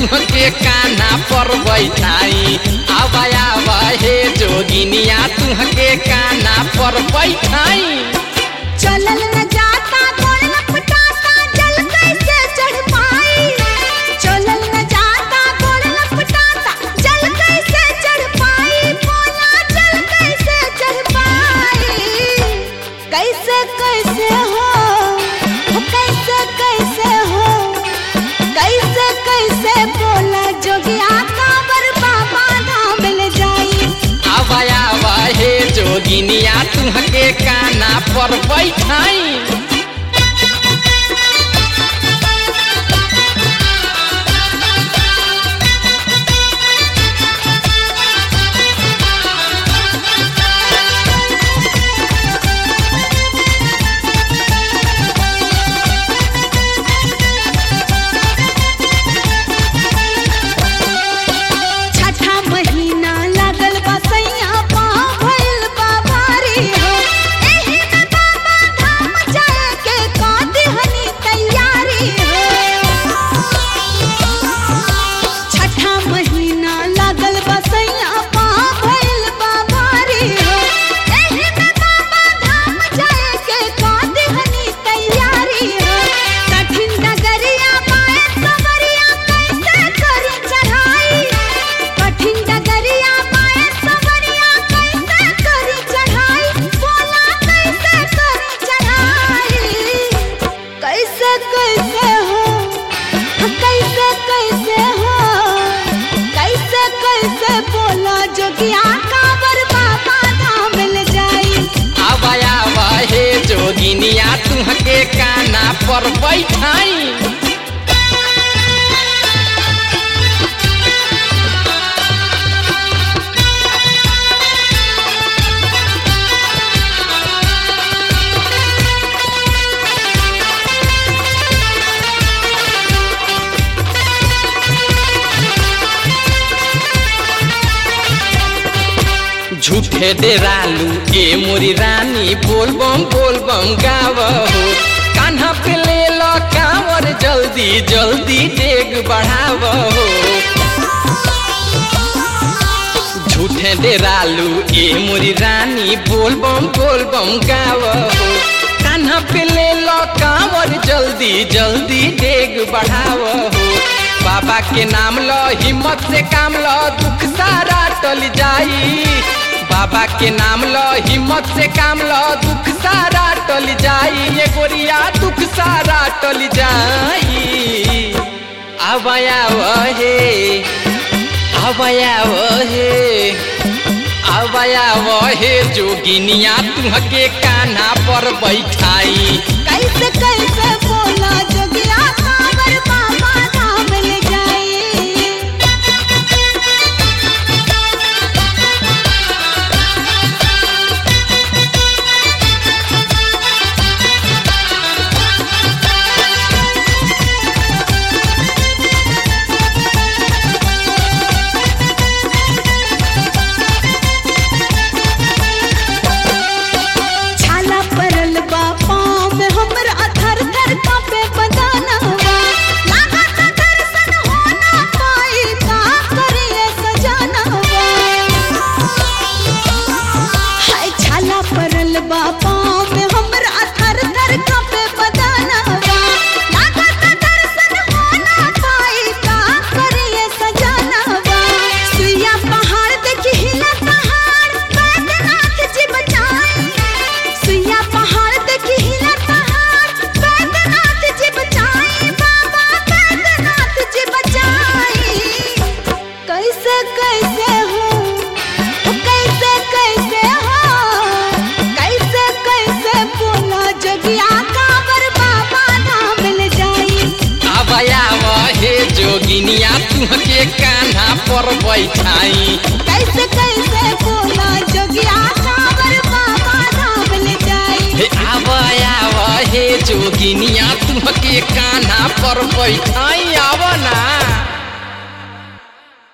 तुहके काना पर बैठाई आवा आवा हे जोगिनिया तुहके काना पर बैठाई चलल न जाता गोड़ लपटाता जल कैसे चढ़ पाई चलल न जाता गोड़ लपटाता जल कैसे चढ़ पाई बोला जल कैसे चढ़ पाई कैसे कैसे हो हो कैसे कैसे हो कैसे कैसे बोला जोगिया कांवर बाबा धाम ले जाई आवा आवा हे जोगिनिया तुहके काना पर बैठाई छठा महीना लागल बा सैया पाँव भइल बा भारी हो एही में बाबा धाम जाए के का दिहनी तैयारी हो छठा महीना लागल बा सैया पाँव भइल बा भारी हो एही में बाबा धाम जाए के का दिहनी तैयारी हो कठिन डगरिया पाए सवरिया कैसे करी चढ़ाई कठिन डगरिया पाए सवरिया कैसे करी चढ़ाई बोला कैसे करी चढ़ाई कैसे कैसे हो कैसे कैसे हो कैसे कैसे बोला जोगिया कांवर बाबा धाम ले जाई आवा आवा हे जोगिनिया तुहके काना पर बैठाई झूठे डेरालू ए मोरी रानी बोलबम बोलबम गाव हो कान्हा पे ले लो कांवर जल्दी जल्दी डेग बढ़ाव हो झूठे डेरालू ए मोरी रानी बोलबम बोलबम गाव हो कान्हा पे ले लो कांवर जल्दी जल्दी डेग बढ़ाव हो बाबा के नाम लो हिम्मत से काम लो दुख सारा टल जाई बाबा के नाम लो हिम्मत से काम लो दुख सारा टल जाई ये गोरिया दुख सारा टल जाई आवाया वहे आवाया वहे आवाया वहे जोगिनिया तुहके कान्हा पर बैठाई कैसे कैसे बोला जोगिया कांवर बाबा धाम ले जाई छाला परल बा पाँव में हमरा थर थर कांपे बदनवा लागत दर्शन हो ना पाई का करिए सजनवा हाय छाला परल बा पाँव में हमरा थर थर कांपे बदनवा लागत दर्शन हो ना पाई का करिए सजनवा सुइया पहाड़ देखी हिला पहाड़ बैद्यनाथ जी बचाई सुइया पहाड़ देखी हिला पहाड़ बैद्यनाथ जी बचाई बाबा बैद्यनाथ जी बचाई कैसे कैसे हो ओ कैसे कैसे हो कैसे कैसे बोला जगिया कांवर बाबा धाम ले जाई आवाया वहे जोगिनिया तुहके कान्हा पर बैठाई कैसे कैसे बोला जोगिया कांवर बाबा धाम ले जाई हे आवाया वहे जोगिनिया तुहके कान्हा पर बैठाई आव ना